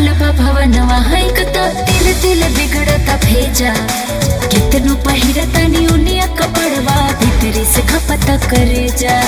भरल बा भवनवा हैक त तिल तिल बिगड़ता भेजा कितनो पहिरता नी उनिया कपड़वा भीतरी से खपता करे जा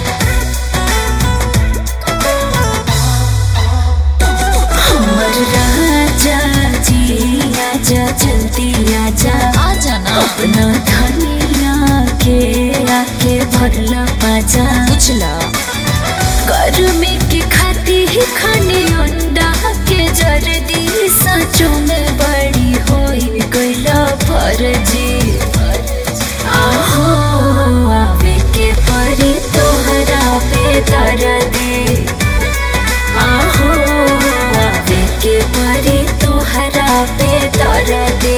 हमर राजा जी आजा जल्दी आजा आजा ना अपना धनिया के आके भरला बाजा उछला गर्मी के खाती ही खाने अंडा के जर्दी सचो में बड़ी होई गईला फर्जी आहो आवे के परी तोहरा पे दर्दी आहो आवे के परी तोहरा पे दर्दी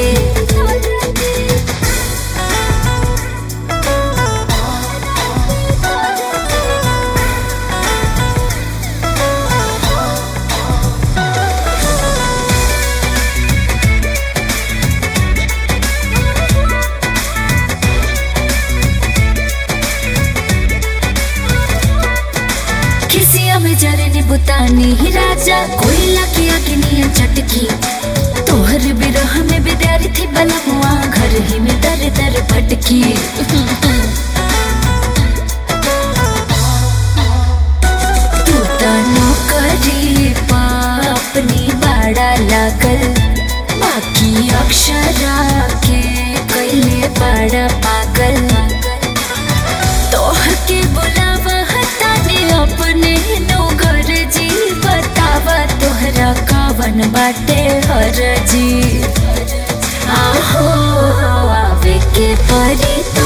खिसिया में जरनी बुतानी ही राजा कोयला की अग्निया चटकी तोहर बिरह में विद्यार्थी बलमुआ घर ही में दर दर भटकी तू तो नौकरी पा अपनी बाड़ा लागल बाकी अक्षरा के कैले बड़ा पागल तोहर के बुलावा हटाने अपने नौकर जी बतावा तोहरा कावन बाटे हर जी आहो आवे के परी